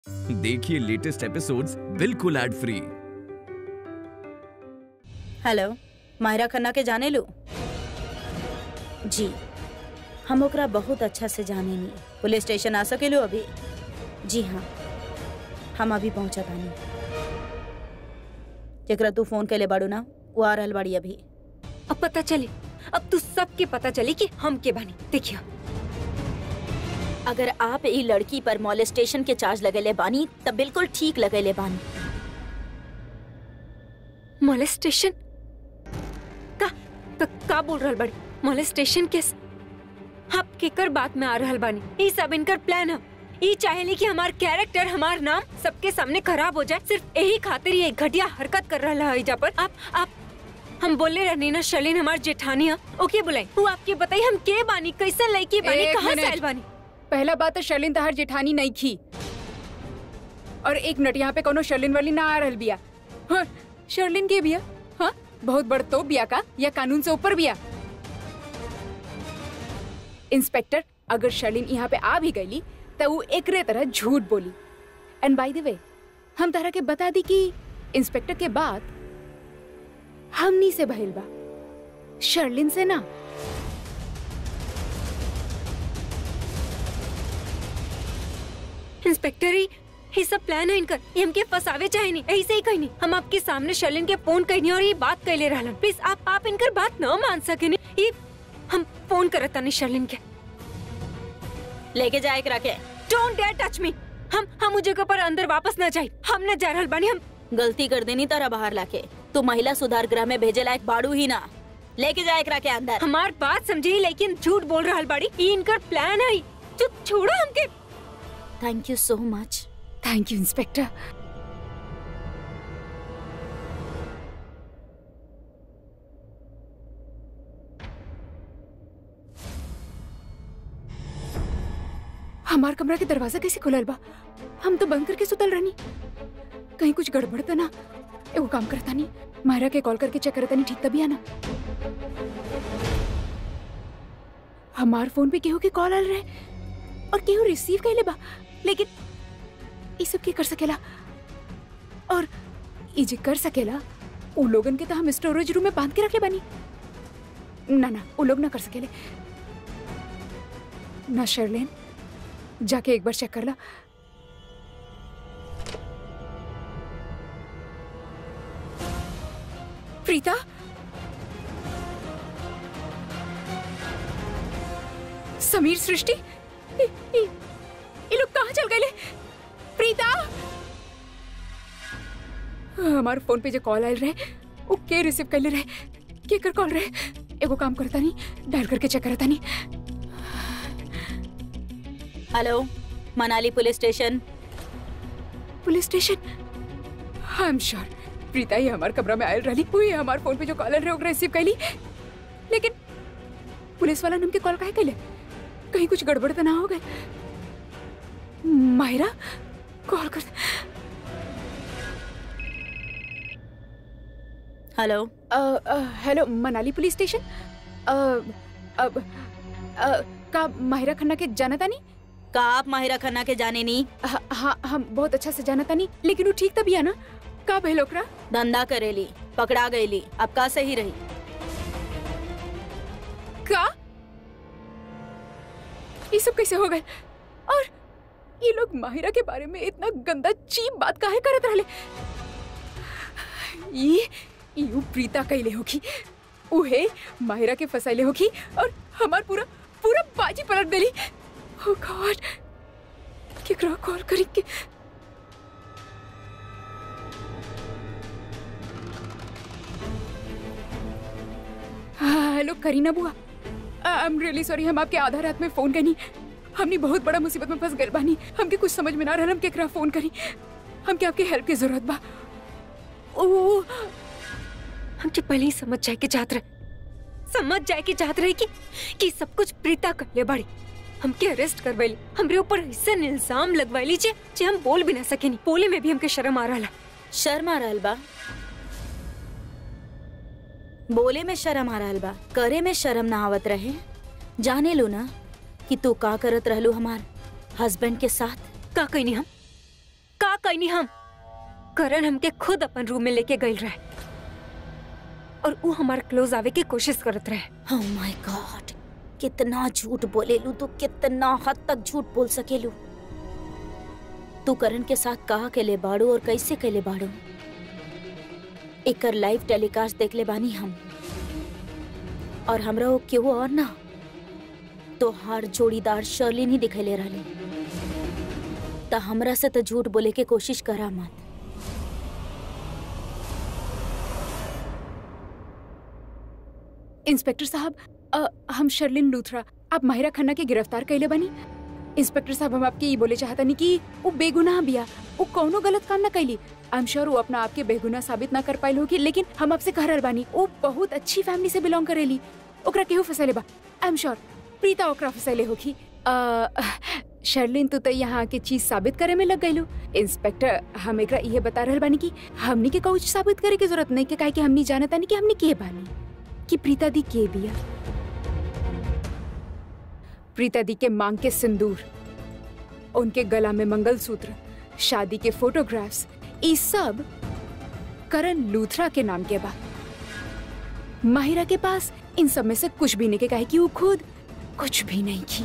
देखिए latest episodes बिल्कुल ad free hello Myra Khanna के जाने लू जी हम ओकरा बहुत अच्छा से जाने नी पुलिस स्टेशन आ सके लो अभी जी हाँ हम अभी पहुंचा तानी जेकरा तू फोन कैले बाड़ू ना वो आ रहल बाड़ी अभी अब पता चले अब तू सबके पता चले कि हम के बानी देखियो अगर आप ई लड़की पर मॉलेस्टेशन के चार्ज लगेले बानी तब बिल्कुल ठीक लगेले बानी मोलेस्टेशन का का, का बोल रहल बड़ी मोलेस्टेशन केस आप केकर बात में आ रहल बानी ई सब इनकर प्लान है ई चाहेली कि हमार कैरेक्टर हमार नाम सबके सामने खराब हो जाए सिर्फ यही खातिर ये घटिया हरकत कर रहा है इजा पर आप आप हम बोले रहनी ना शलीन हमार जेठानी है ओके बुलाई वो आपके बताई हम के बानी कैसे लड़की बानी एक कहाँ से मिनट। आइल बानी पहला बात तो शर्लिन तहार जेठानी नहीं थी और एक मिनट यहाँ पे कोनो शर्लिन वाली ना आ रहल बिया हाँ, शर्लिन के बिया हाँ बहुत बड़ तो बिया का या कानून से ऊपर बिया इंस्पेक्टर अगर शर्लिन यहाँ पे आ भी गईली तो वो एकरे तरह झूठ बोली एंड बाय द वे हम तरह के बता दी कि इंस्पेक्टर के बाद हमनी से भइल बा शर्लिन से ना इंस्पेक्टर ही ये सब प्लान है इनकर ये हमके फसावे चाहे नहीं ऐसे ही कहीं नहीं हम आपके सामने शर्लिन के फोन कहनी और ये बात कहले रहलन प्लीज आप आप इनकर बात न मान सके नहीं ये हम फोन करत तानी शर्लिन के लेके जाए एकरा के डोंट डेयर टच मी हम हम उस जगह पर अंदर वापस न जाए हम न जा रहल बानी हम गलती कर देनी तारा बाहर लाके तू महिला सुधार गृह में भेजे लायक बाड़ू ही ना लेके जाए एकरा के अंदर हमार बात समझी लेकिन झूठ बोल रहल बाड़ी ये इनकर प्लान है जो छोड़ो हमके थैंक यू सो मच थैंक यू इंस्पेक्टर हमार कमरा के दरवाजा कैसे खुलल बा हम तो बंद करके सुतल रहनी कहीं कुछ गड़बड़ तो ना एगो काम करता नहीं मायरा के कॉल करके चेक करता नहीं ठीक तभी आना हमार फोन पे केहू के कॉल आल रहे और केहू रिसीव कैले बा लेकिन ई सब के कर सकेला और ई जे कर सकेला उ लोगन के तो हम स्टोरेज रूम में बांध के रखे बानी ना ना उ लोग ना कर सकेले ना शर्लेन जाके एक बार चेक कर ला प्रीता समीर सृष्टि ई- ई- ये लोग कहाँ चल गए प्रीता हमारे फोन पे जो कॉल आयल रहे वो के रिसीव कर ले रहे के कर कॉल रहे एगो काम करता नहीं डायल करके चेक करता नहीं hello Manali police station police station I am sure Preeta ही हमारे कमरा में आयल रही हुई हमारे फोन पे जो कॉल रहे ओकरा रिसीव कैली लेकिन पुलिस वाला नम के कॉल काहे कैले कहीं कुछ गड़बड़ तो ना हो गए मायरा कॉल कर hello uh, uh, hello Manali police station uh, अब अ, का माहिरा खन्ना के जाना था नहीं का आप माहिरा खन्ना के जाने नी हाँ हाँ हम बहुत अच्छा से जाना था नहीं लेकिन वो ठीक तभी है ना का भइल ओकरा धंधा करेली पकड़ा गईली अब का सही रही का ये सब कैसे हो गए और ये लोग माहिरा के बारे में इतना गंदा चीप बात काहे करत रहले ये यू प्रीता कैले होगी उहे माहिरा के फसाइले होगी और हमार पूरा पूरा बाजी पलट देली ओ गॉड केकरा कॉल करी के हाँ, हेलो करीना बुआ आई एम रियली सॉरी हम आपके आधा रात में फोन करनी हमने बहुत बड़ा मुसीबत में फंस गए बानी हमके कुछ समझ में ना रहा हम केकरा फोन करी हमके आपके हेल्प की जरूरत बा ओ हम तो पहले ही समझ जाए के चाहत रहे समझ जाए के चाहत रहे कि कि सब कुछ प्रीता कर ले बड़ी हमके अरेस्ट करवैली हमरे ऊपर ऐसा इल्जाम लगवैली जे जे हम बोल भी ना सकेनी बोले में भी हमके शर्म आ रहा शर्म आ रहल बा बोले में शर्म आ रहल बा करे में शर्म ना आवत रहे जाने लो ना कि तू का करत रहलू हमार हस्बैंड के साथ का कहनी हम कहनी हम करण हमके खुद अपन रूम में लेके गई रहे और वो हमारे क्लोज आवे की कोशिश करत रहे ओह माय गॉड कितना झूठ बोलेलू तू कितना हद तक झूठ बोल सकेलू तू करण के साथ कहा के ले बाड़ू और कैसे के ले बाड़ू एकर लाइव टेलीकास्ट देख ले बानी हम और हमरा वो केहू और ना तो हार जोड़ीदार शर्लिन ही दिखले रहले त हमरा से तो झूठ बोले के कोशिश करा मत इंस्पेक्टर साहब अ, हम शर्लिन लूथरा आप माहिरा खन्ना के गिरफ्तार कैले बनी इंस्पेक्टर साहब हम आपके ये बोले चाहतनी कि वो बेगुनाह बिया वो कौनो गलत काम ना कैली आई एम श्योर वो अपना आपके बेगुनाह साबित ना कर पाइल होगी लेकिन हम आपसे कह रहल बानी वो बहुत अच्छी फैमिली से बिलोंग करेली ओकरा केहू फसैले बा आई एम श्योर प्रीता ओकरा फसैले होगी अ, शर्लिन तू तो यहाँ के चीज साबित करे में लग गईलू इंस्पेक्टर हम एकरा ये बता रहल बानी कि हमनी के कुछ साबित करे के जरूरत नहीं के काहे कि हमनी जानता नहीं कि हमनी के बानी कि प्रीता दी के बिया प्रीता दी के मांग के सिंदूर उनके गला में मंगलसूत्र शादी के फोटोग्राफ्स ये सब करण लूथरा के नाम के बा माहिरा के पास इन सब में से कुछ भी नहीं के काहे कि वो खुद कुछ भी नहीं की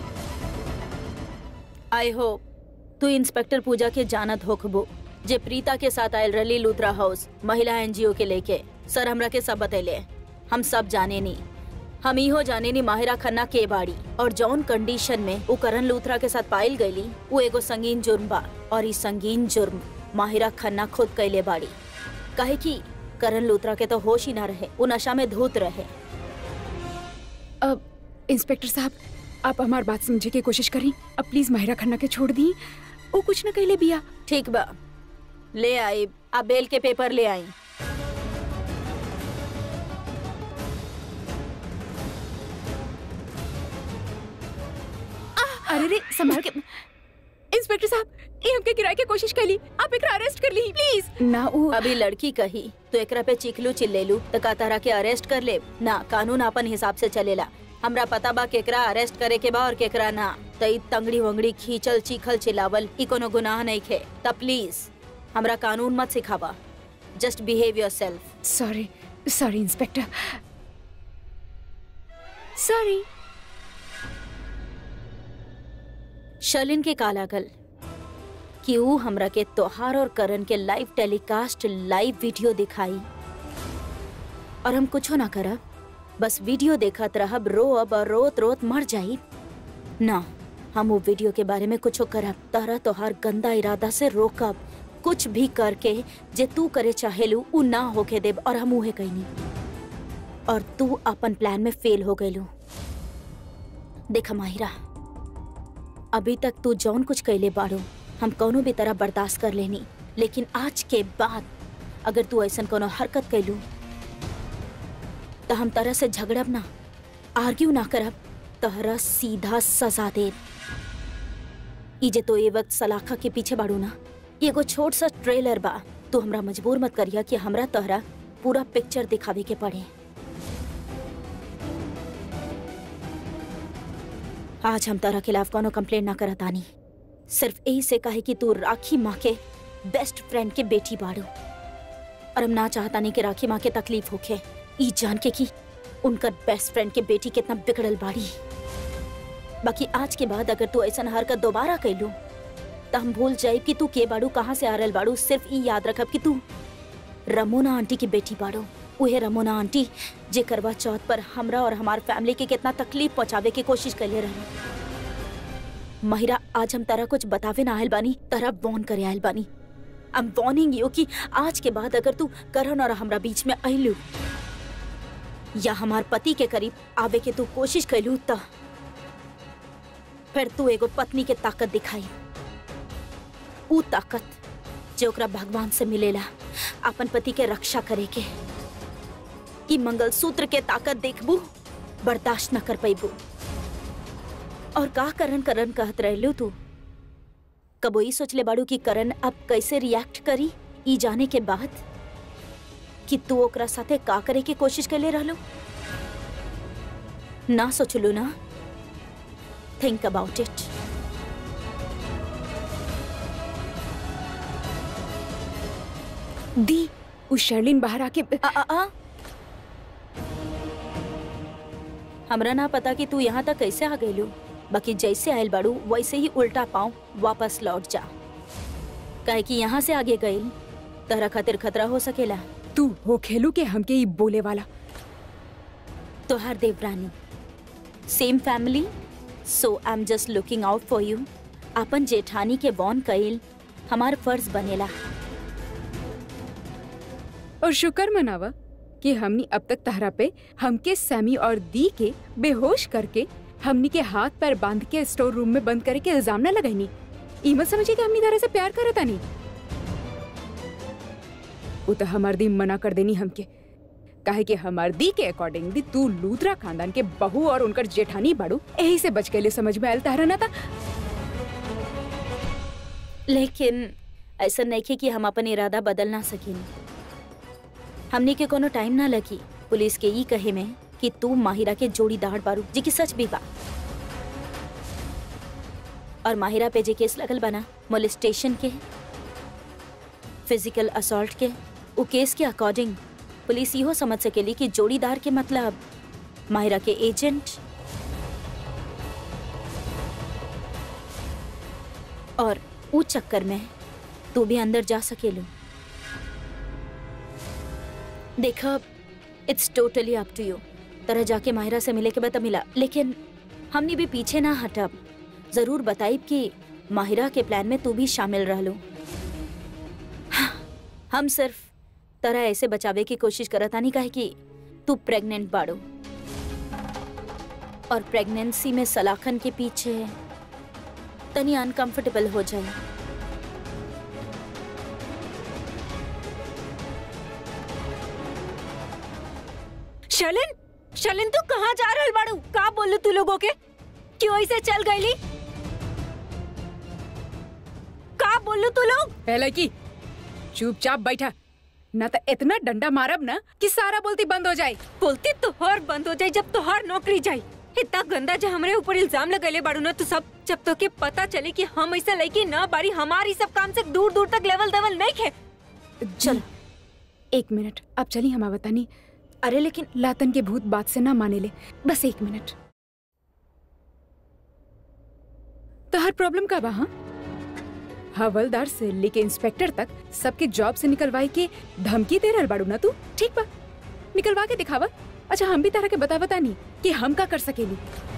आई होप तू इंस्पेक्टर पूजा के जानत होखबो जे प्रीता के साथ आयल रली लूथरा हाउस महिला एनजीओ के लेके सर हमरा के सब बतैले हम सब जाने नी हम इहो जाने नी माहिरा खन्ना के बाड़ी और जौन कंडीशन में वो करण लूथरा के साथ पाइल गईली वो एगो संगीन जुर्म बा और ई संगीन जुर्म माहिरा खन्ना खुद कैले बाड़ी काहे कि करण लूथरा के तो होश ही ना रहे वो नशा में धूत रहे अब इंस्पेक्टर साहब आप हमार बात समझे की कोशिश करी अब प्लीज माहिरा खन्ना के छोड़ दी वो कुछ न कहले बिया ठीक बा ले आई अब बेल के पेपर ले आई अरे रे संभाल के इंस्पेक्टर साहब ये हमके गिराए के कोशिश करी आप एकरा अरेस्ट कर ली प्लीज ना वो अभी लड़की कही तो एकरा पे चिखलू चिल्लेलू तो का तारा के अरेस्ट कर ले ना कानून अपन हिसाब से चलेला हमरा पता बा केकरा अरेस्ट करे के बा और केकरा ना तो ई तंगड़ी वंगड़ी खींचल चीखल चिल्लावल ई कोनो गुनाह नहीं खे त प्लीज हमरा कानून मत सिखावा just behave yourself sorry sorry inspector sorry Shalin के कालागल कि ऊ हमरा के त्योहार और करण के लाइव टेलीकास्ट लाइव वीडियो दिखाई और हम कुछो ना करब बस वीडियो देखत रहब रोअब और रोत रोत मर जाई ना हम वो वीडियो के बारे में कुछो करब तारा तोहार गंदा इरादा से रोकब कुछ भी करके जे तू करे चाहेलू ऊ ना होके देब और हम उहे कईनी और तू अपन प्लान में फेल हो गईलू देख माहिरा अभी तक तू जौन कुछ कैले बाड़ो हम कौनो भी तरह बर्दाश्त कर लेनी लेकिन आज के बाद अगर तू ऐसा कोनो हरकत कैलू तो हम तरह से झगड़ब ना आर्ग्यू ना करब तहरा सीधा सजा दे ई जे तो ये वक्त सलाखा के पीछे बाड़ू ना ये एगो छोट सा ट्रेलर बा तू हमरा मजबूर मत करिया कि हमरा तोहरा पूरा पिक्चर दिखावे के पड़े आज हम तारा खिलाफ कोनो कंप्लेंट ना करत आनी सिर्फ यही से कहे कि तू राखी माँ के बेस्ट फ्रेंड के बेटी बाड़ू और हम ना चाहता नहीं कि राखी माँ के तकलीफ होखे ई जान के कि उनकर बेस्ट फ्रेंड के बेटी कितना बिगड़ल बाड़ी बाकी आज के बाद अगर तू ऐसा हरकत दोबारा कैलू तो हम भूल जाए कि तू के बाड़ू कहाँ से आ रहल बाड़ू सिर्फ ई याद रखब कि तू रमोना आंटी की बेटी बाड़ू उहे रमोना आंटी जे करवा चौथ पर हमरा और हमार फैमिली के कितना तकलीफ पहुंचावे की कोशिश कैले रही महिरा आज हम तारा कुछ बतावे ना आयल बानी तारा वॉर्न करे आयल बानी आई एम वार्निंग यू कि आज के बाद अगर तू करण और हमरा बीच में अइलू या हमार पति के करीब आवे के तू कोशिश कैलू त फिर तू एगो पत्नी के ताकत दिखाई ऊ ताकत जो ओकरा भगवान से मिलेला अपन पति के रक्षा करे के ई मंगलसूत्र के ताकत देखबू बर्दाश्त न कर पैबू और का करण करण कहत रहलू तू कबो ई सोचले बाड़ू कि करण अब कैसे रिएक्ट करी ई जाने के बाद कि तू ओकरा साथे का करे के कोशिश कैले रहलो ना सोचलू ना थिंक अबाउट इट दी उस शर्लिन बाहर आके आ, आ, आ? हमरा ना पता कि तू यहाँ तक कैसे आ गईलू बाकी जैसे आयल बाड़ू वैसे ही उल्टा पाँव वापस लौट जा काहे कि यहाँ से आगे गईल तहरा खातिर खतरा हो सकेला तू हो खेलू के हमके ई बोले वाला तोहार देवरानी same family so I am just looking out for you अपन जेठानी के वॉन कईल हमार फर्ज बनेला और शुक्र मनावा कि हमनी अब तक तहरा पे हमके सैमी और दी के बेहोश करके हमनी के हाथ पैर बांध के स्टोर रूम में बंद करे के इल्जाम न लगाईनी ई मत समझी कि हमनी तरह से प्यार करता नहीं वो तो हमार दी मना कर देनी हमके काहे कि हमार दी के अकॉर्डिंग दी तू लूथरा खानदान के बहू और उनकर जेठानी बाड़ू यही से बच गए समझ में आयल तहरा ना था लेकिन ऐसा नहीं खे कि हम अपन इरादा बदल ना सकिन हमने के कोनो टाइम ना लगी पुलिस के ई कहे में कि तू माहिरा के जोड़ीदार बारू जी की सच भी बा और माहिरा पे जे केस लगल बना मोलिस्टेशन के फिजिकल असॉल्ट के उ केस के अकॉर्डिंग पुलिस इहो समझ सकेली कि जोड़ीदार के मतलब माहिरा के एजेंट और ऊ चक्कर में तू भी अंदर जा सकेलू देखा it's totally up to you तरह जाके माहिरा से मिले के बाद मिला लेकिन हमने भी पीछे ना हटब जरूर बताइब कि माहिरा के प्लान में तू भी शामिल रह लो हम सिर्फ तरह ऐसे बचावे की कोशिश करता नहीं काहे कि तू प्रेग्नेंट बाड़ो और प्रेगनेंसी में सलाखन के पीछे तनी अनकंफर्टेबल हो जाए शलिन शलिन तू कहाँ जा रहल बाड़ू का बोलू तू लोगों के क्यों ऐसे चल गईली का बोलू तू लोग पहले की चुपचाप बैठा ना तो इतना डंडा मारब ना कि सारा बोलती बंद हो जाए बोलती तोहर बंद हो जाए जब तोहर नौकरी जाई इतना गंदा जो हमरे ऊपर इल्जाम लगले बाड़ू ना तू सब जब तो के पता चले कि हम ऐसा लड़की ना बारी हमारी सब काम से दूर दूर तक लेवल देवल नहीं खे चल एक मिनट अब चली हम बतानी अरे लेकिन लातन के भूत बात से ना माने ले बस एक मिनट तो हर प्रॉब्लम का बा हवलदार से लेके इंस्पेक्टर तक सबके जॉब से निकलवाई के धमकी दे रहल बाड़ू ना तू ठीक बा निकलवा के दिखावा अच्छा हम भी तरह के बता बता नहीं कि हम का कर सकेली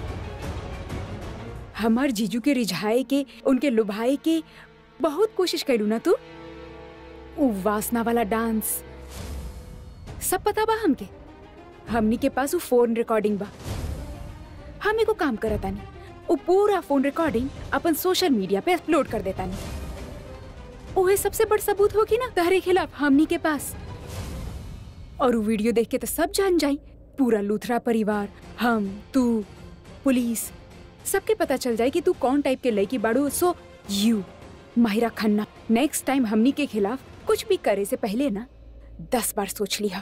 हमार जीजू के रिझाए के उनके लुभाए के बहुत कोशिश कैलू ना तू उ वासना वाला डांस सब पता बा हमके हमनी के पास वो फोन रिकॉर्डिंग बा हम एगो काम करता नहीं वो पूरा फोन रिकॉर्डिंग अपन सोशल मीडिया पे अपलोड कर देता नहीं ओहे सबसे बड़ सबूत होगी ना तहरे खिलाफ हमनी के पास और वो वीडियो देख के तो सब जान जाई पूरा लूथरा परिवार हम तू पुलिस सबके पता चल जाए कि तू कौन टाइप के लड़की बाड़ू so you Mahira Khanna next time हमनी के खिलाफ कुछ भी करे से पहले ना दस बार सोच लिया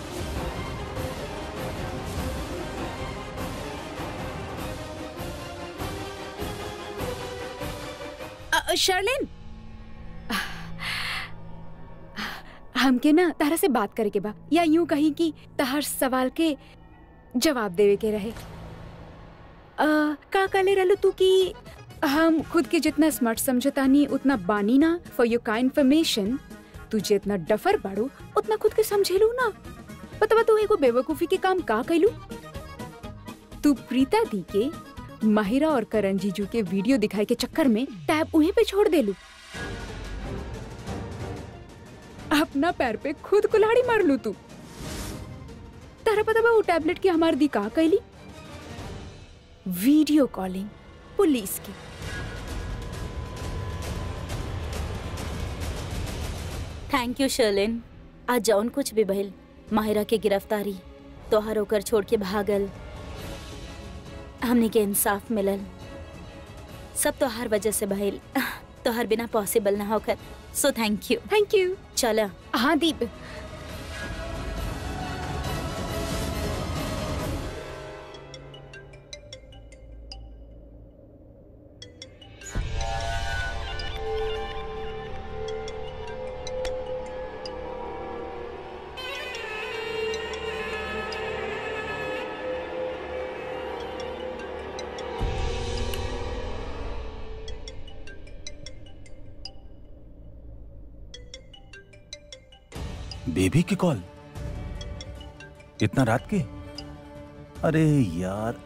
अ, शर्लिन हमके ना तारा से बात करे के बा या यूं कही कि तहर सवाल के जवाब देवे के रहे आ, का काले रहलू तू कि हम खुद के जितना स्मार्ट समझतानी उतना बानी ना फॉर योर का इन्फॉर्मेशन तू जितना डफर बाड़ू उतना खुद के समझेलू ना पता बा तू एगो बेवकूफी के काम का कैलू तू प्रीता दी के माहिरा और करण जीजू के वीडियो दिखाए के चक्कर में टैब उन्हीं पे छोड़ देलू अपना पैर पे खुद कुल्हाड़ी मार लू तू तारा पता बा वो टैबलेट की हमार दी का कैली वीडियो कॉलिंग पुलिस की थैंक यू शर्लिन आज जौन कुछ भी भइल माहिरा के गिरफ्तारी तोहर होकर छोड़ के भागल हमने के इंसाफ मिलल सब तोहार वजह से भइल तोहर बिना पॉसिबल ना होकर so thank you thank you चला हाँ दीप बेबी की कॉल इतना रात के अरे यार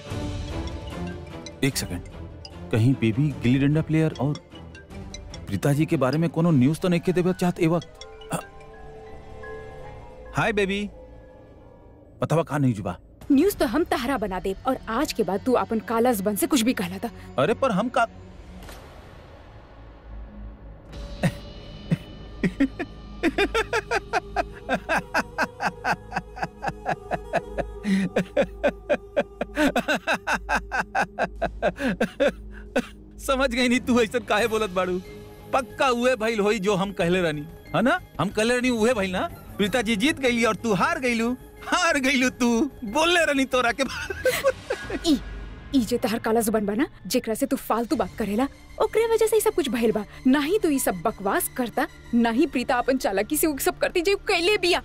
एक सेकंड कहीं बेबी गिल्ली डंडा प्लेयर और प्रीताजी के बारे में कोनो न्यूज तो नहीं के देवे चाहत ए वक्त अ- हाय बेबी बतावा कहा नहीं जुबा न्यूज तो हम तहरा बना दे और आज के बाद तू अपन काला जबन से कुछ भी कहला था अरे पर हम का समझ गई नहीं तू ऐसा काहे बोलत बाड़ू पक्का उहे भइल होई जो हम कहले रहनी है ना हम कहले रहनी उहे भइल ना प्रीता जी जीत गईली और तू हार गईलू हार गईलू तू बोलले रहनी तोरा के ई ई जे तहर काला जुबान बना जेकरा से तू फालतू बात करेला ओकरे वजह से ही सब कुछ भइल बा ना ही तू ई सब बकवास करता ना ही प्रीता अपन चालाकी से उ सब करती जे उ कैले बिया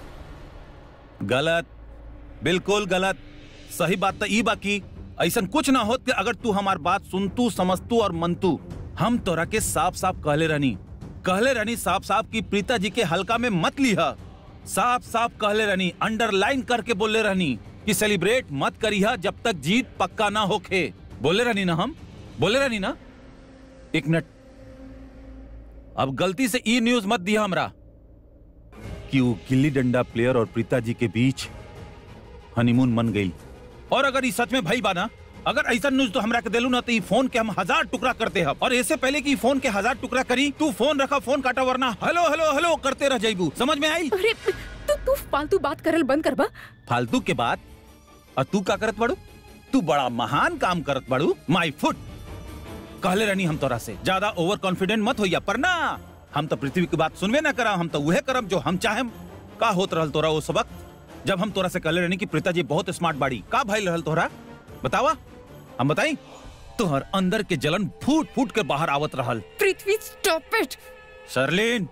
गलत बिल्कुल गलत सही बात तो ई बाकी ऐसा कुछ ना होत कि अगर तू हमार बात सुनतू समझतू और मनतू हम तोरा के साफ साफ कहले रहनी कहले रहनी साफ साफ कि प्रीता जी के हल्का में मत लीहा साफ साफ कहले रहनी अंडरलाइन करके बोले रहनी कि सेलिब्रेट मत करिहा जब तक जीत पक्का ना होखे बोले रहनी ना हम बोले रहनी ना एक मिनट अब गलती से ई न्यूज मत दिया हमरा कि वो गिल्ली डंडा प्लेयर और प्रीता जी के बीच हनीमून मन गई और अगर ये सच में भाई बाना अगर ऐसा न्यूज तो हमरा के देलू ना तो ई फोन के हम हजार टुकड़ा करते हैं और इससे पहले कि ई फोन के हजार टुकड़ा करी तू फोन रखा फोन काटा वरना हेलो हेलो हेलो करते रह जाइबू समझ में आई अरे तू तू फालतू बात करल बंद करबा फालतू के बात और तू का करत बड़ू तू बड़ा महान काम करत बड़ू माई फुट कहले रहनी हम तोरा से ज्यादा ओवर कॉन्फिडेंट मत होइया पर ना हम तो पृथ्वी की बात सुनबे ना करा हम तो वह करब जो हम चाहेम का होत रहल तोरा उस वक्त जब हम तोरा से कहले रहनी कि प्रीता जी बहुत स्मार्ट बाड़ी का भइल रहल तोरा बतावा हम बताई तोहर अंदर के जलन फूट फूट के बाहर आवत रहल पृथ्वी स्टॉप इट शर्लिन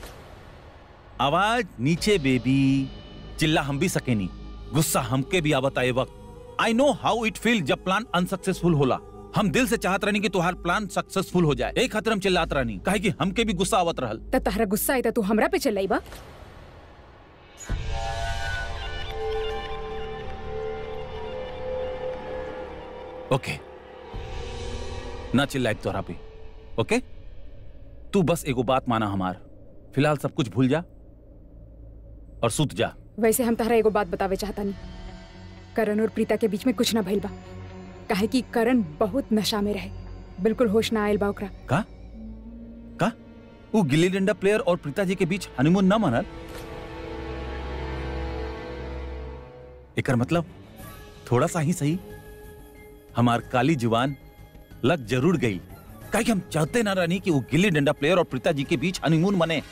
आवाज नीचे बेबी चिल्ला हम भी सकेनी गुस्सा हमके भी आवत आए वक्त I know how it feel जब प्लान अनसक्सेसफुल होला हम दिल से चाहत रहनी कि तुम्हार प्लान सक्सेसफुल हो जाए एक खतर हम चिल्लात रहनी काहे कि हमके भी गुस्सा आवत रहल त तहरा गुस्सा आई त तू हमरा पे चलाई बा ओके ना चिल्लाए तोरा पे ओके तू बस एगो बात माना हमार फिलहाल सब कुछ भूल जा और सुत जा वैसे हम तहरा एगो बात बतावे चाहता नहीं करण और प्रीता के बीच में कुछ ना भइल बा काहे कि करण बहुत नशा में रहे बिल्कुल होश ना आयल बा ओकरा का का वो गिल्ली डंडा प्लेयर और प्रीता जी के बीच हनीमून न मनल एकर मतलब थोड़ा सा ही सही हमार काली जुबान लग जरूर गई काहे कि हम चाहते ना रहनी कि वो गिल्ली डंडा प्लेयर और प्रीता जी के बीच हनीमून मने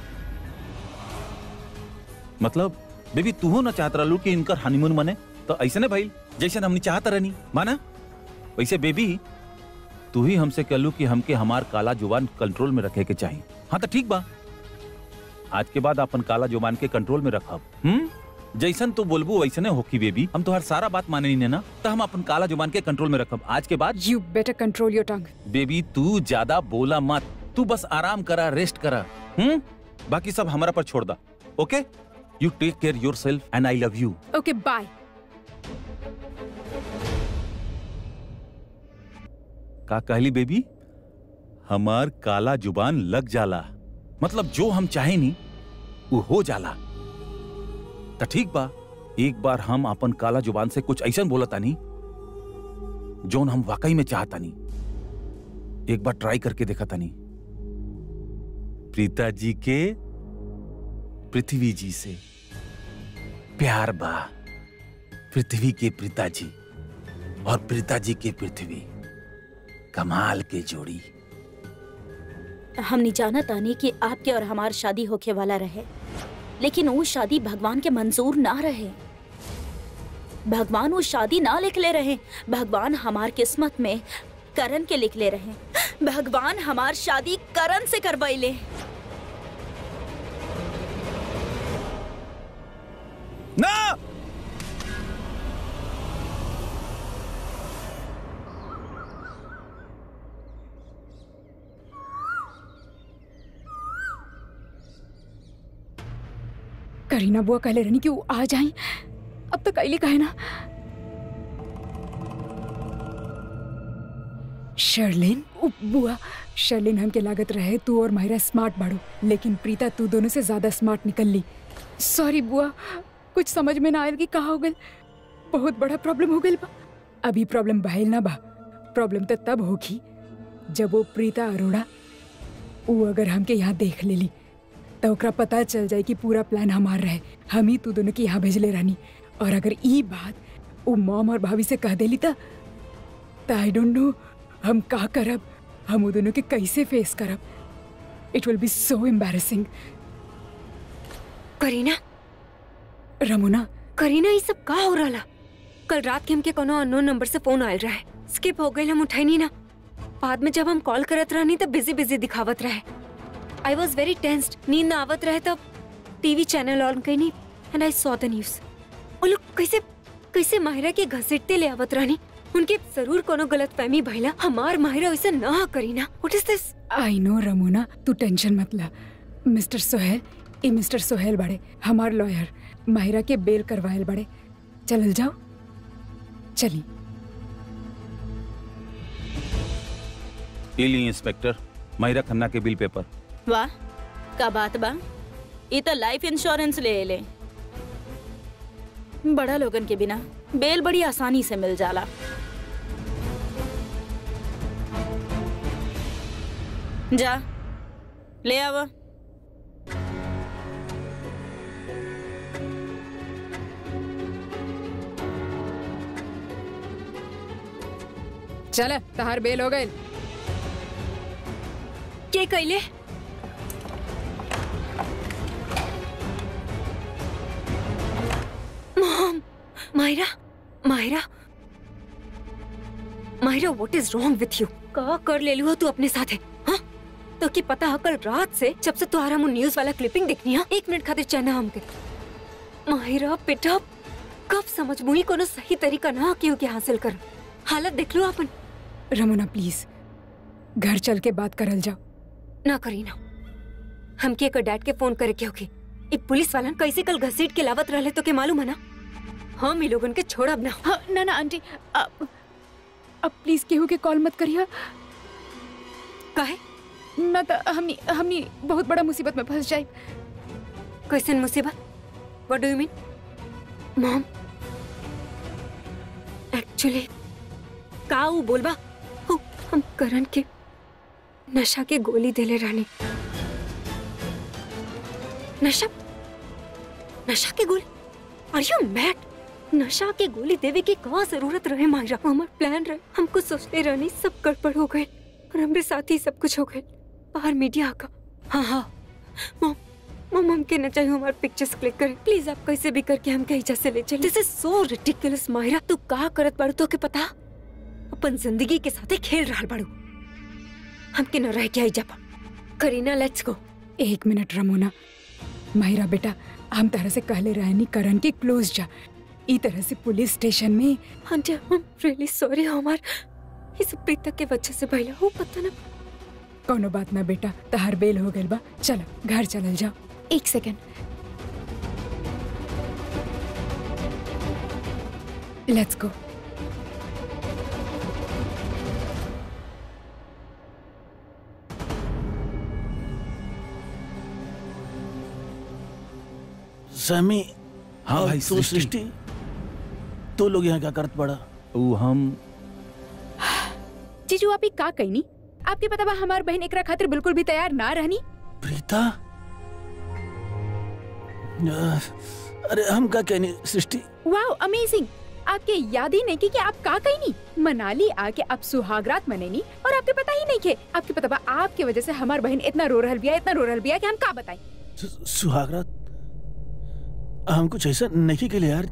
मतलब बेबी तू हो ना चाहत रहलू कि इनकर हनीमून मने तो ऐसे ने भाई जैसे हमने चाहत रहनी माना वैसे बेबी तू ही हमसे कहलू कि हमके हमार काला जुबान कंट्रोल में रखे के चाहिए हाँ तो ठीक बा आज के बाद अपन काला जुबान के कंट्रोल में रखब हम्म जैसन तू बोलबू वैसने होकी बेबी हम तुम्हार सारा बात माने नहीं ना तो हम अपन काला जुबान के कंट्रोल में रखब आज के बाद you better control your tongue baby तू ज्यादा बोला मत तू बस आराम करा रेस्ट करा हम्म बाकी सब हमारा पर छोड़ दा okay you take care yourself and I love you okay bye का कहली बेबी हमार काला जुबान लग जाला मतलब जो हम चाहे नी वो हो जाला तो ठीक बा एक बार हम अपन काला जुबान से कुछ ऐसा बोला तानी जोन हम वाकई में चाहतानी एक बार ट्राई करके देखा तानी प्रीता जी के पृथ्वी जी से प्यार बा पृथ्वी के प्रीता जी और प्रीता जी के पृथ्वी कमाल के जोड़ी हमने जाना तानी कि आपके और हमार शादी होके वाला रहे लेकिन वो शादी भगवान के मंजूर ना रहे भगवान वो शादी ना लिख ले रहे भगवान हमार किस्मत में करण के लिख ले रहे भगवान हमार शादी करण से करवाइले ना करीना बुआ कहले रहनी कि वो आ जाए अब तक कैली कहे ना शर्लिन उ, बुआ शर्लिन हमके लागत रहे तू और माहिरा स्मार्ट बाड़ू लेकिन प्रीता तू दोनों से ज्यादा स्मार्ट निकल ली सॉरी बुआ कुछ समझ में ना आयल कि कहा हो गल बहुत बड़ा प्रॉब्लम हो गल बा अभी प्रॉब्लम बहल ना बा प्रॉब्लम तो तब होगी जब वो प्रीता अरोड़ा वो अगर हमके यहाँ देख लेली तो ओकरा पता चल जाए कि पूरा प्लान हमार रहे हम ही तू दोनों के यहाँ भेजले रहनी और अगर ई बात वो मॉम और भाभी से कह देली त आई डोंट नो हम का करब हम वो दोनों के कैसे फेस करब it will be so embarrassing Kareena रमुना करीना ये सब का हो रहा कल रात के हमके कोनो अननोन नंबर से फोन आयल रहे स्किप हो गई हम उठाई नहीं ना बाद में जब हम कॉल करत रहनी तब बिजी बिजी दिखावत रहे आई वॉज वेरी टेंस्ड नींद ना आवत रहे तब टीवी चैनल ऑन कईनी and I saw the news वो लोग कैसे कैसे माहिरा के घसीटते ले आवत रहनी उनके जरूर कोनो गलत फहमी भइला हमार माहिरा वैसे ना करी ना what is this I know रमुना तू टेंशन मत ला मिस्टर सोहेल ई मिस्टर सोहेल बड़े हमार लॉयर माहिरा के बेल करवायल बड़े चलल जाओ चली ये ली इंस्पेक्टर महिरा खन्ना के बिल पेपर वाह का बात बा ई तो लाइफ इंश्योरेंस ले ले बड़ा लोगन के बिना बेल बड़ी आसानी से मिल जाला जा ले आवा चल तहार बेल हो गए के कैले mom Myra Myra Myra what is wrong with you का कर ले लियो तू अपने साथ है हाँ तो की पता है कल रात से जब से तुम्हारा मुंह न्यूज वाला क्लिपिंग देखनी है एक मिनट खातिर चैना हमके माहिरा बेटा कब समझ मुई कोनो सही तरीका ना क्यों के हासिल कर हालत देख लो अपन रमुना प्लीज घर चल के बात करल जाओ ना करी ना हमके एक डैड के फोन करे के होगी ई पुलिस वालन कैसे कल घसीट के लावत रहले तो के मालूम है ना हम ई लोगन के छोड़ब ना हाँ ना ना आंटी अब अब प्लीज केहू के कॉल मत करिया काहे ना तो हमनी हमनी बहुत बड़ा मुसीबत में फंस जाए कैसन मुसीबत what do you mean mom actually का ऊ बोलबा ऊ, हम करण के नशा के गोली देले रहनी नशा नशा के गोली आर यू मैड नशा के गोली देवे की का जरूरत रहे मायरा हमार प्लान रहे हम कुछ सोचते रहनी सब गड़बड़ हो गए और हमरे साथ ही सब कुछ हो गए बाहर मीडिया का हाँ हाँ मॉम मॉम हमके न चाहिए हमारे पिक्चर्स क्लिक करें प्लीज आप कैसे भी करके हम कहीं से ले चले this is so ridiculous Myra तू का करत बाड़ू तो के पता अपन जिंदगी के साथे खेल रहा बाड़ू हमके न रह के आई जापा करीना लेट्स गो एक मिनट रमोना माहिरा बेटा हम तरह से कहले रहनी करण के क्लोज जा ई तरह से पुलिस स्टेशन में आंटी हम रियली सॉरी हमार इस प्रीता के वजह से भइला हो पता ना कोनो बात ना बेटा तहार बेल हो गइल बा चलो घर चलल जाओ एक सेकेंड लेट्स गो समी हाँ और भाई, तू सृष्टि। सृष्टि तो लोग यहाँ क्या करत पड़ा ऊ हम जीजू आप ही का कहनी आपके पता बा हमार बहन एकरा खातिर बिल्कुल भी तैयार ना रहनी प्रीता अ, अरे हम का कहनी सृष्टि वाओ अमेजिंग आपके याद ही नहीं की कि आप का कहनी मनाली आके आप सुहागरात मनेनी और आपके पता ही नहीं के आपके पता बा आपके वजह से हमार बहन इतना रो रहल बिया इतना रो रहल बिया कि हम का बताई सु- सुहागरात हम कुछ ऐसा नहीं के लिए यार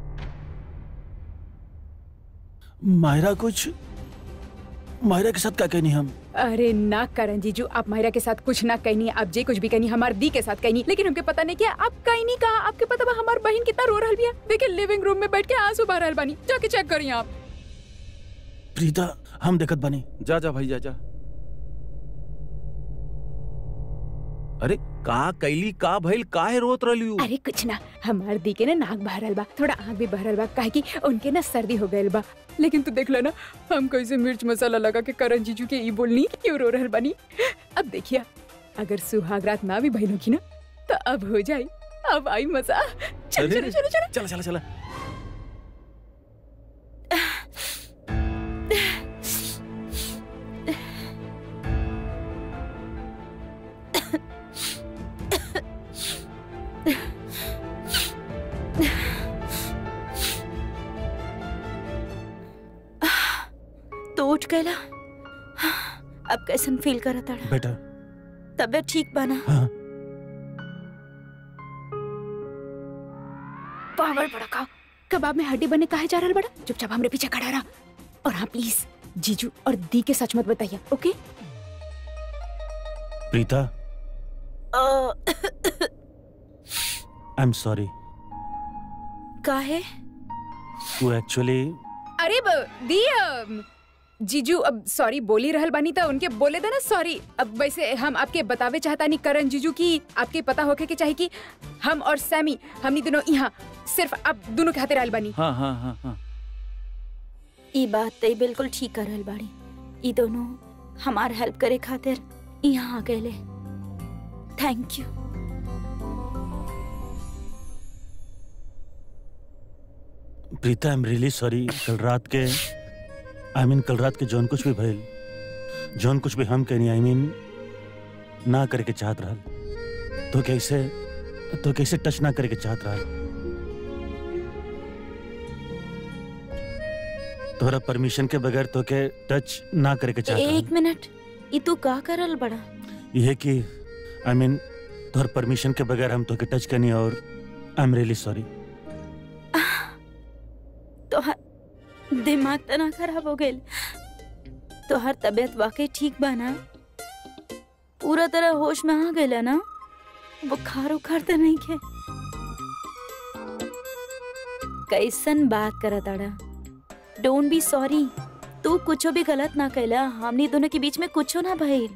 मायरा कुछ मायरा के साथ क्या कहनी हम अरे ना करण जीजू आप माहिरा के साथ कुछ ना कहनी आप जे कुछ भी कहनी हमार दी के साथ कहनी लेकिन हमके पता नहीं क्या आप कहनी कहा आपके पता बा हमार बहन कितना रो रहल बिया देखिए लिविंग रूम में बैठ के आंसू बहा रहल बानी जाके चेक करिए आप प्रीता हम देखत बनी जा जा भाई जा जा अरे का कैली का भइल काहे रोत रहली उ? अरे कुछ ना हमार दी के ना नाक बहरल बा थोड़ा आँख भी बहरल बा काहे कि उनके ना सर्दी हो गइल बा लेकिन तू देख लो ना हम कैसे मिर्च मसाला लगा के करण जीजू के ई बोलनी क्यों रो रहल बानी अब देखिया अगर सुहाग रात ना भी भइल होगी ना तो अब हो जाई अब आई मजा चल अरे, चलो चलो चलो चला चला चला तो उठ गया अब कैसन फील करा ताड़ा बेटा तबियत ठीक बना हाँ पावर बड़ा का कबाब में हड्डी बने काहे जा रहल बड़ा चुपचाप हमरे पीछे खड़ा रहा और हाँ प्लीज जीजू और दी के सच मत बताइए okay Preeta I am sorry काहे वो एक्चुअली अरे ब- दी अम, जीजू अब सॉरी बोली रहल बानी तो उनके बोले देना सॉरी अब वैसे हम आपके बतावे चाहता नहीं करण जीजू की आपके पता होके के चाहे कि हम और सैमी हमनी दोनों यहाँ सिर्फ अब दोनों के हाथे रहल बानी हाँ हाँ हाँ हाँ ई बात तई बिल्कुल ठीक कर रहल बाड़ी ई दोनों हमार हेल्प करे खातिर यहाँ आ गए thank you Preeta I am really sorry कल रात के आई मीन कल रात के जौन कुछ भी भइल जौन कुछ भी हम कहनी आई मीन ना करे के चाहत रहल तो कैसे तो कैसे टच ना करे के चाहत रहल तोहरा परमिशन के बगैर तो के टच ना करे के चाहत एक रहल मिनट ई तू का करल बड़ा यह कि आई मीन तोहर परमिशन के बगैर हम तो के टच करनी और आई एम रियली सॉरी तो दिमाग तना खराब हो गइल तो हर तबीयत वाकई ठीक बा ना पूरा तरह होश में आ गइला ना बुखार उखार तो नहीं के कैसन बात करा ताड़ा डोंट बी सॉरी तू कुछो भी गलत ना कैला हमनी दोनों के बीच में कुछो ना भइल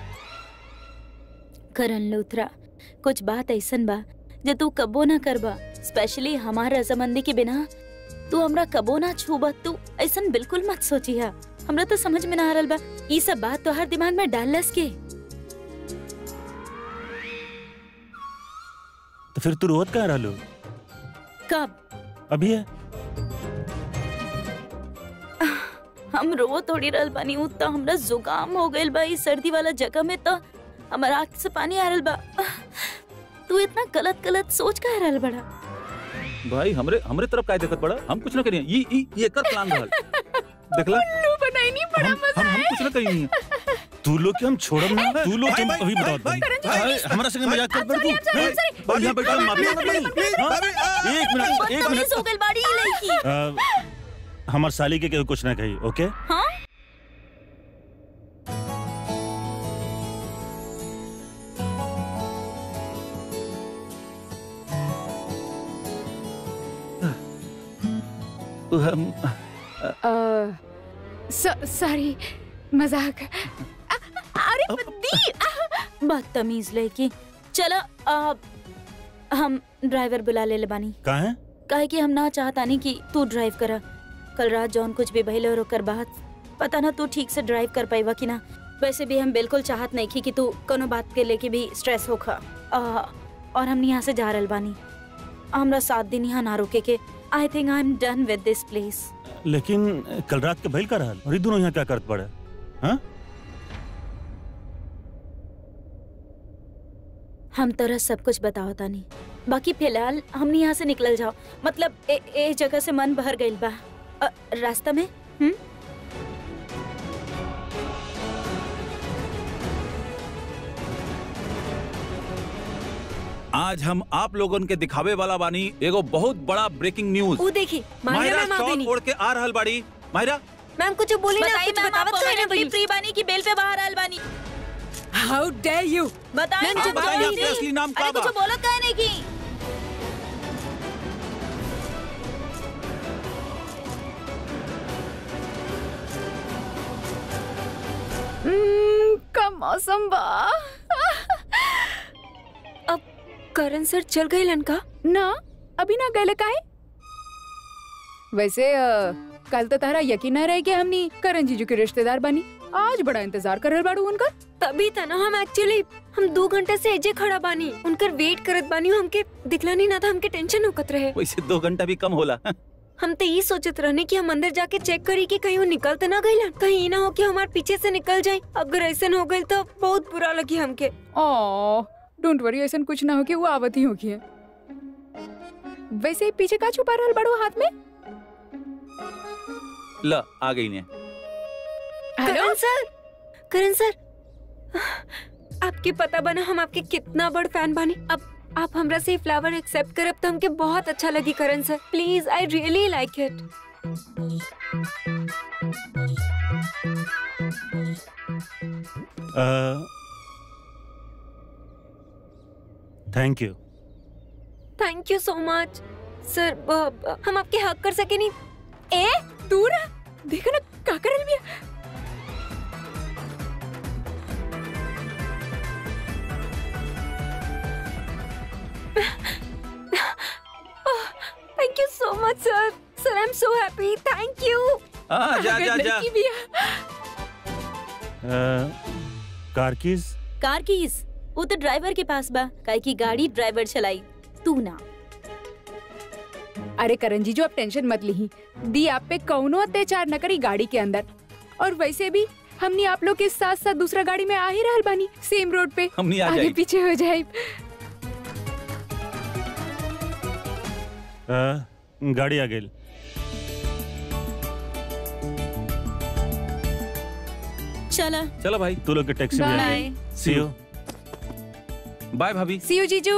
करण लूथरा कुछ बात ऐसन बा जो तू कबो ना करबा स्पेशली हमार रजामंदी के बिना तू हमरा कबो ना छूबा तू ऐसन बिल्कुल मत सोचिया हमरा तो समझ में ना आ रहल बा ई सब बात तो हर दिमाग में डालस के तो फिर तू रोत कहाँ रहलो कब अभी है हम रो थोड़ी रहल बानी उ तो हमरा जुकाम हो गइल बा ई सर्दी वाला जगह में तो हमारा आँख से पानी आ रहल बा तू इतना गलत गलत सोच का रहल बड़ा भाई हमरे हमरे तरफ काय देखत पड़ा हम कुछ ना करिए ये ये ये कर प्लान रहल देखला बनाई नहीं हम हम हम कुछ ना करिए तू लोग के हम छोड़ब ना तू लोग के हम भाई, अभी भाई, बताओ भाई, अरे, हमारा संग मजाक कर पर तू और यहाँ बैठा माफी मांगत नहीं हाँ? एक मिनट एक मिनट बदतमीज हो गइल बाड़ी ई लड़की अ, हमार साली के केहू कुछ ना कही ओके हाँ हम सॉरी मजाक अ- अरे दी बदतमीज लड़की चला अब हम ड्राइवर बुला ले ले बानी कहाँ है काहे कि हम ना चाहता नहीं कि तू ड्राइव करा कल रात जौन कुछ भी भइल और ओकर बाद पता ना तू ठीक से ड्राइव कर पाइबा कि ना वैसे भी हम बिल्कुल चाहत नहीं की कि तू कोनो बात के लेके भी स्ट्रेस होखा आ, और हम यहाँ से जा रहल बानी हमरा सात दिन यहाँ ना रुके के I think I am done विद दिस प्लेस लेकिन कल रात के भइल का रहल और ये दोनों यहाँ क्या करत पड़े हाँ हम तरह सब कुछ बताओ तानी बाकी फिलहाल हमने यहाँ से निकल जाओ मतलब ए, ए जगह से मन भर गइल बा अ, रास्ता में हम्म आज हम आप लोगन के दिखावे वाला बानी एगो बहुत बड़ा ब्रेकिंग न्यूज वो देखी माहिरा माहिरा मैम आ शॉल गई ओढ़ के आ रहल बाड़ी माहिरा मैम कुछ बोली ना बताइए कुछ मैम आप बतावत काहे ना permanently बनी फ्री बानी की बेल पे बाहर आयल बानी हाउ डेयर यू बताइए मैम, मैम, जो बताइए बताइए नहीं। आपके असली नाम अरे का कुछ बा? बोलो कहने की का मौसम बा करण सर चल गए लनका ना अभी ना गए काहे वैसे अ, कल तो तारा यकीन न रहे कि हमनी करण जीजू के रिश्तेदार बनी आज बड़ा इंतजार कर रहल बाड़ू उनका तभी था ना हम एक्चुअली हम दो घंटे से एजे खड़ा बानी उनकर वेट करत बानी हमके दिखला नहीं ना था हमके टेंशन होकत रहे वैसे दो घंटा भी कम होला हम तो ये सोचत रहने कि हम अंदर जाके चेक करी कि कहीं वो निकल तो ना गई कहीं ये ना हो कि हमारे पीछे से निकल जाए अगर ऐसा हो गई तो बहुत बुरा लगी हमके ओ डोंट वरी ऐसा कुछ ना हो कि वो आवत ही होगी वैसे पीछे का छुपा रहल बाड़ू हाथ में ल आ गई ने हेलो करण सर करण सर आपके पता बना हम आपके कितना बड़ फैन बानी अब आप हमरा से फ्लावर एक्सेप्ट करब तो हमके बहुत अच्छा लगी Karan sir please I really like it thank you thank you so much sir हम आपके हक कर सके नहीं ए दूर आ। देखो ना का करल बिया thank you so much sir sir I am so happy thank you हाँ जा जा अगर जा लड़की बिया कार कीज कार कीज वो तो ड्राइवर के पास बा काहे की गाड़ी ड्राइवर चलाई तू ना अरे करण जी जो आप टेंशन मत ली दी आप पे कौनो अत्याचार न करी गाड़ी के अंदर और वैसे भी हमने आप लोग के साथ साथ दूसरा गाड़ी में आ ही रहल बानी सेम रोड पे हमनी आ आगे जाई पीछे हो जाए गाड़ी आ गई चला चलो भाई तू लोग के टैक्सी में आ बाय गई सी यू बाय भाभी सी यू जीजू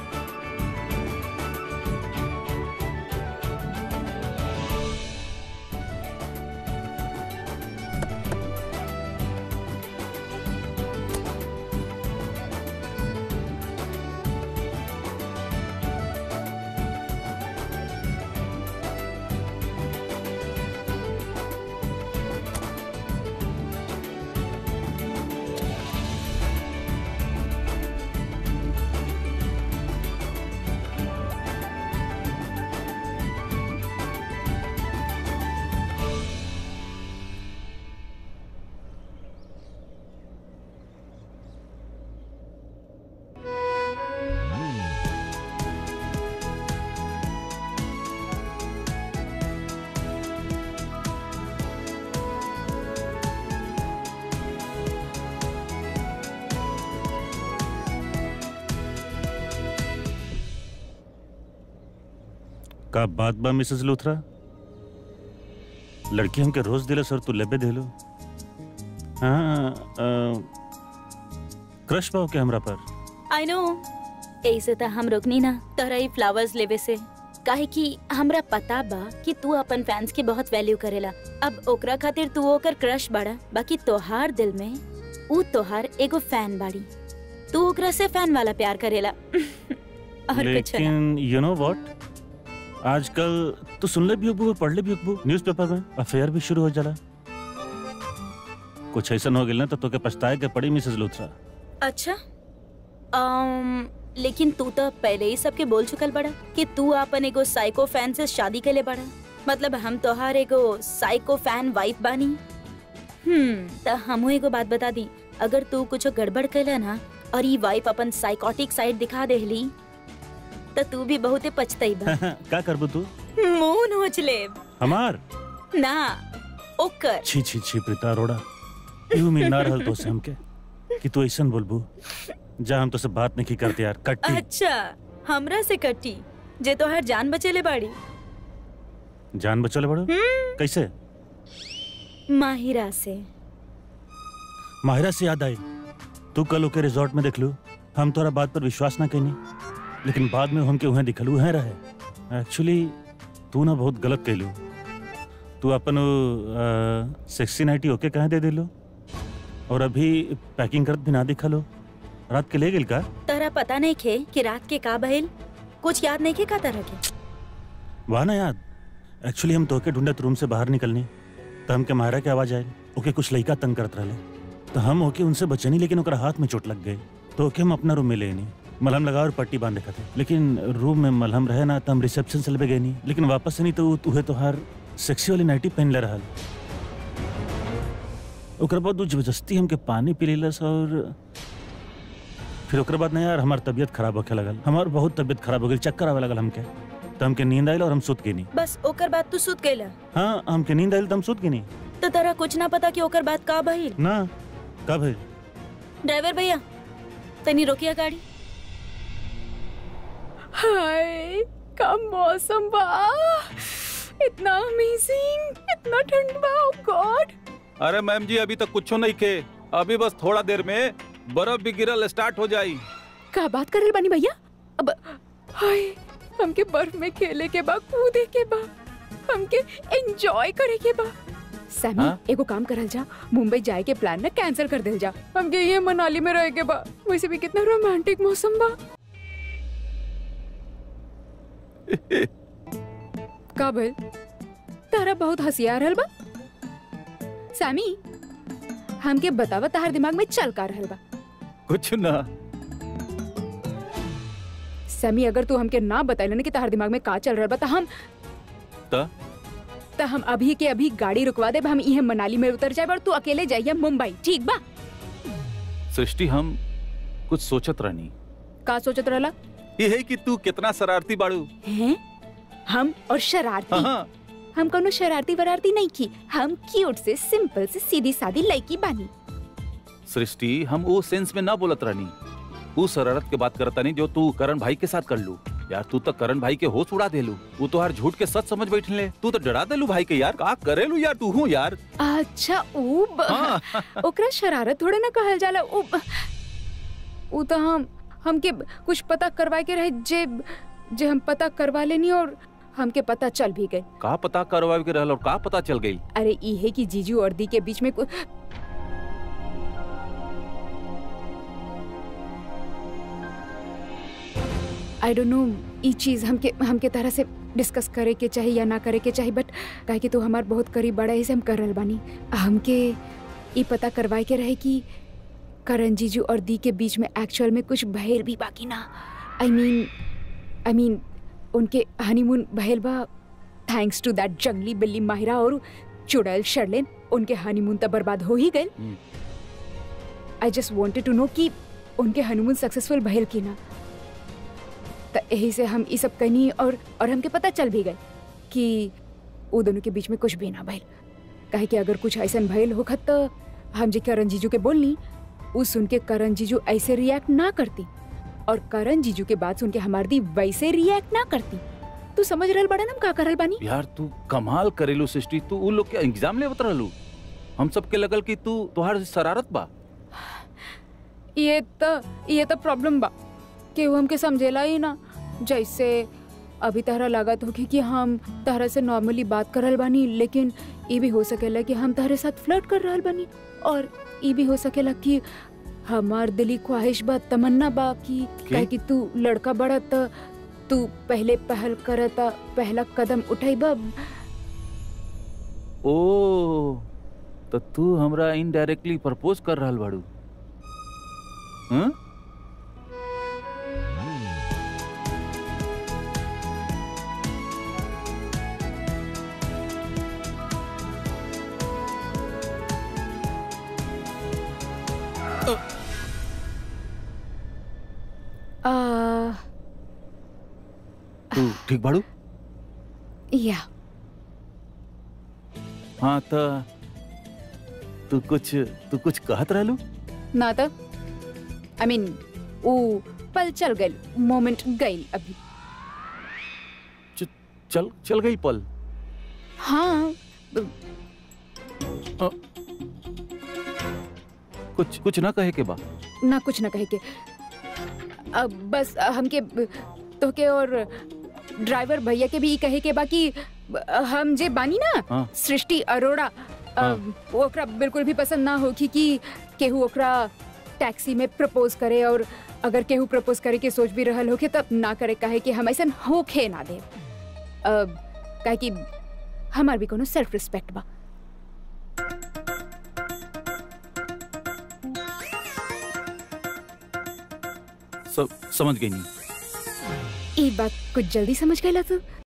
का बात बा मिसेस लूथरा लड़की हमके रोज दिले सर तू लेबे देलो हाँ क्रश पाओ के हमरा पर आई नो ऐसे तो हम रोकनी ना तोहरा ही फ्लावर्स लेवे से काहे कि हमरा पता बा कि तू अपन फैंस की बहुत वैल्यू करेला अब ओकरा खातिर तू ओकर क्रश बाड़ा बाकी तोहार दिल में ऊ तोहार एगो फैन बाड़ी तू ओकरा से फैन वाला प्यार करेला और कुछ ना लेकिन यू नो व्हाट आजकल तू सुन ले भी होबू पढ़ ले भी होबू न्यूज़पेपर में अफेयर भी शुरू हो जाला कुछ ऐसा हो गेल ना तो तोके पछताए के पड़ी मिसेस लूथरा अच्छा um, लेकिन तू तो पहले ही सबके बोल चुकल बड़ा कि तू अपन एगो साइको फैन से शादी के लिए बड़ा मतलब हम तोहार एगो साइको फैन वाइफ बानी हम्म तो हमू एगो बात बता दी अगर तू कुछ गड़बड़ कैला ना और ये वाइफ अपन साइकोटिक साइड दिखा देहली तो तू भी बहुते पछताई बा का करबू तू मुंह नोच लेब हमार ना ओकर छी छी छी प्रीता अरोड़ा यू में ना रहल तो से हमके कि तू ऐसन बोलबू जा हम तो से बात नहीं करते यार कट्टी अच्छा हमरा से कट्टी जे तोहार जान बचेले बाड़ी जान बचल बड़ो कैसे माहिरा से माहिरा से याद आई तू कल ओके रिजॉर्ट में देख लू हम तोरा बात पर विश्वास ना कैनी लेकिन बाद में हमके वहाँ दिखलू हैं रहे एक्चुअली तू ना बहुत गलत कहलू तू अपन सेक्सी नाइटी ओके कहाँ दे दिलू और अभी पैकिंग करत भी ना दिखलो रात के ले गेल का तोरा पता नहीं खे कि रात के का बहेल कुछ याद नहीं खे का तरह के वहाँ ना याद एक्चुअली हम तोके ढूंढत रूम से बाहर निकलनी तो हमके मायरा के आवाज आयल ओके कुछ लड़का तंग करत रहे तो हम ओके उनसे बचनी लेकिन ओकरा हाथ में चोट लग गई तो ओके हम अपना रूम में लेनी मलहम लगा और पट्टी बांध रखा थे लेकिन रूम में मलहम रहे ना तो हम रिसेप्शन से लेके गए नहीं लेकिन वापस से नहीं तो तुहे तोहार सेक्सी वाली नाइटी पहन ले रहा ओकर बाद वो जबरदस्ती हमके पानी पी लेलस और फिर ओकर बाद ना यार हमार तबीयत खराब होखे लगल हमार बहुत तबीयत खराब हो गई चक्कर आवे लगल हमके तो हमके नींद आयल और हम सुत गए नहीं बस ओकर बाद तू सुत गईला हाँ हमके नींद आयल तो हम सुत गए नहीं तो तेरा कुछ ना पता कि ओकर बाद का भइल ना कब है ड्राइवर भैया तनी रोकिया गाड़ी हाय का मौसम बा इतना अमेजिंग इतना ठंड बा oh गॉड अरे मैम जी अभी तक कुछ नहीं के अभी बस थोड़ा देर में बर्फ भी गिरल स्टार्ट हो जाई का बात कर रहे बानी भैया अब हाय हमके बर्फ में खेले के बा कूदे के बा हमके एंजॉय करे के बा सैमी हाँ? एगो काम करल जा मुंबई जाए के प्लान ना कैंसिल कर देल जा हमके ये मनाली में रहे के बा वैसे भी कितना रोमांटिक मौसम बा का भइल तारा बहुत हंसी आ रहल बा सैमी हमके बतावा तार दिमाग में चल का रहल बा कुछ ना समी अगर तू हमके ना बताइल ना कि तार दिमाग में का चल रहा बा त हम त त हम अभी के अभी गाड़ी रुकवा देब हम इहे मनाली में उतर जाए और तू अकेले जाइए मुंबई ठीक बा सृष्टि हम कुछ सोचत रहनी का सोचत रहला ये है कि तू कितना शरारती बाड़ू हैं हम और शरारती हाँ हम कोनो शरारती वरारती नहीं की हम क्यूट से सिंपल से सीधी सादी लड़की बानी सृष्टि हम वो सेंस में ना बोलत रहनी वो शरारत के बात करता नहीं जो तू करण भाई के साथ कर लू यार तू तो करण भाई के होश उड़ा देलू वो तो हर झूठ के सच समझ बैठले तू तो डरा देलू भाई के यार का करेलू यार तू हूँ यार अच्छा ऊ ब- हाँ ओकरा शरारत थोड़े ना कहल जाला ऊ ऊ तो हम हमके कुछ पता करवाए के रहे जे जे हम पता करवा लेनी और हमके पता चल भी गए का पता करवा के रहल और का पता चल गई अरे ई है कि जीजू और दी के बीच में कु- आई डोंट नो ई चीज हमके हमके तरह से डिस्कस करे के चाहिए या ना करे के चाहिए बट काहे कि तू हमार बहुत करीब बड़ा है से हम कर रहल बानी हमके ई पता करवाए के रहे कि करण जीजू और दी के बीच में एक्चुअल में कुछ भयल भी बाकी ना आई मीन आई मीन उनके हनीमून भयल बा थैंक्स टू दैट जंगली बिल्ली माहिरा और चुड़ैल शर्लिन उनके हनीमून तो बर्बाद हो ही गए hmm. I just wanted to know कि उनके हनीमून सक्सेसफुल भइल की ना तो यही से हम ये सब कहनी और और हमके पता चल भी गए कि वो दोनों के बीच में कुछ भी ना भइल काहे कि अगर कुछ ऐसा भइल होखत तो हम जे करण जीजू के बोलनी उ सुन के करण जीजू ऐसे रिएक्ट ना करती और करण जीजू के बात सुन के हमार दी वैसे रिएक्ट ना करती तू समझ रहल बड़ा ना हम का करल बानी यार तू कमाल करेलू सृष्टि तू उ लोग के एग्जाम ले रहलू हम सबके लगल कि तू तुहार शरारत बा ये तो ये तो प्रॉब्लम बा कि वो हमके समझेला ही ना जैसे अभी तहरा लागत होगी कि हम तहरा से नॉर्मली बात करल बानी लेकिन ये भी हो सकेला कि हम तहरे साथ फ्लर्ट कर रहल बानी और ये भी हो सकेला कि हमार दिली ख्वाहिश बा तमन्ना बा कि काहे कि तू लड़का बड़ा त तू पहले पहल करता पहला कदम उठाइबा ओ तो तू हमरा इनडायरेक्टली प्रपोज कर रहल बाड़ू हाँ? आ, तू ठीक बाड़ू या हाँ तो तू कुछ तू कुछ कहत रहलू ना तो आई मीन वो पल चल गई मोमेंट गई अभी चल चल गई पल हाँ कुछ कुछ ना कहे के बा ना कुछ ना कहे के अब बस हमके तो के और ड्राइवर भैया के भी ई कहे के बाकी हम जे बानी ना हाँ। सृष्टि अरोड़ा अ, हाँ। ओकरा बिल्कुल भी पसंद ना होगी कि केहू ओकरा टैक्सी में प्रपोज करे और अगर केहू प्रपोज करे के सोच भी रहल होके तब ना करे काहे कि हम ऐसा होखे ना दे काहे कि हमार भी कोनो सेल्फ रिस्पेक्ट बा सब समझ गई नहीं ये बात कुछ जल्दी समझ गया तू